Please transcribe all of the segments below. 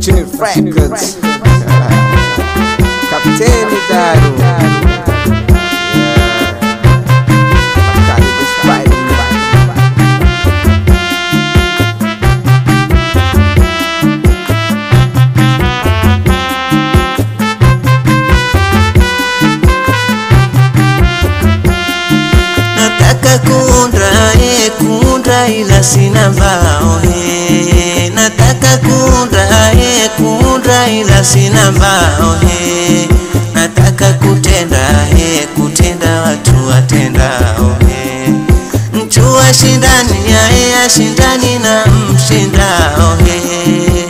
Fortune Records. Kapteni Daru. Makali the Spider-Man. Nataka kundra eh, kundra ila sina mbao eh. Nataka kundra eh, kundra ila sina mbao eh. Nataka kutenda eh, kutenda watu watendao eh. Mtu ashindani yae ashindani na mshindao eh.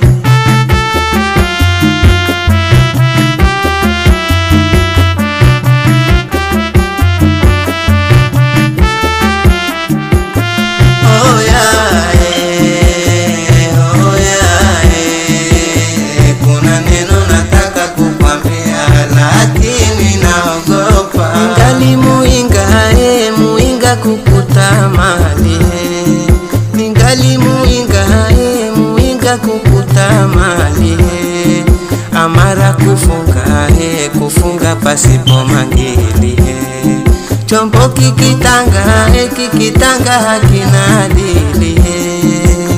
Oh yeah, eh, oh yeah, eh. Kuna neno nataka kukwambia lakini naogopa. Ningali muinga eh, muinga kukuta mali eh. Ningali muinga eh, muinga kukuta mali eh. Amara kufunga eh, kufunga pasipo mangili eh. Chombo kikitanga eh, kikitanga hakina adili eh.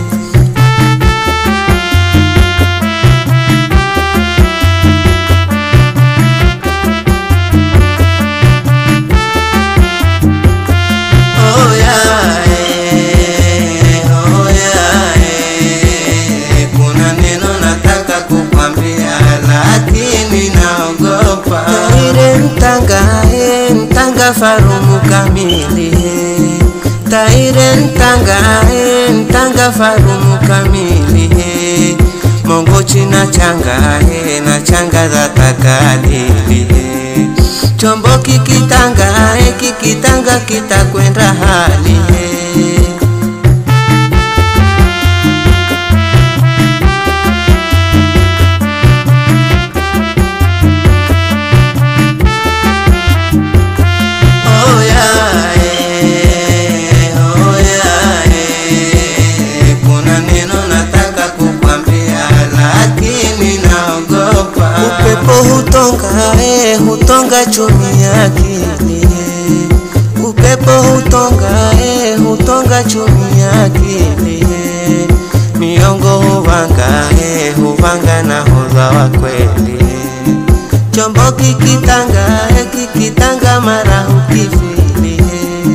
Oh yeah, eh, oh yeah, eh. Kuna neno nataka kukwambia lakini naogopa. Taire mtanga, eh, mtanga farumu kamili. eh. Taire mtanga, eh, mtanga farumu kamili. eh. Mongochi na changa, eh, na changa za takadili. eh. Chombo kikitanga, eh, kikitanga kitakwenda hali eh. Oh yeah, eh, oh yeah, eh. Kuna neno nataka kukwambia lakini naogopa. Upepo hutonga, eh, hutonga chumi ya akili. eh. Upepo hutonga, eh, hutonga chumi ya akili. eh. Miongo huvanga, eh, huvanga na hodha wa kweli. eh. Chombo kikitanga, eh, kikitanga mara hukifili eh.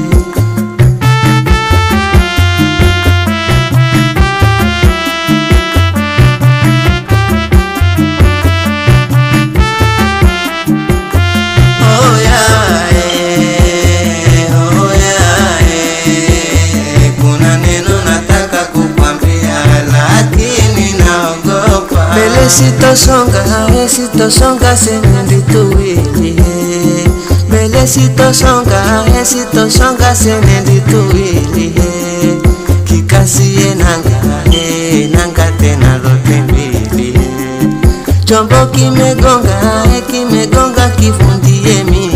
Oh yeah, eh, oh yeah, eh. Kuna neno nataka kukwambia lakini naogopa. Mbele sitosonga, eh, sitosonga semendi tuwili eh. Mbele sitosonga, eh, sitosonga semendi tuwili eh. Kikasie nanga, eh, nanga tena zote mbili eh. Chombo kimegonga, eh, kimegonga kifundie mimi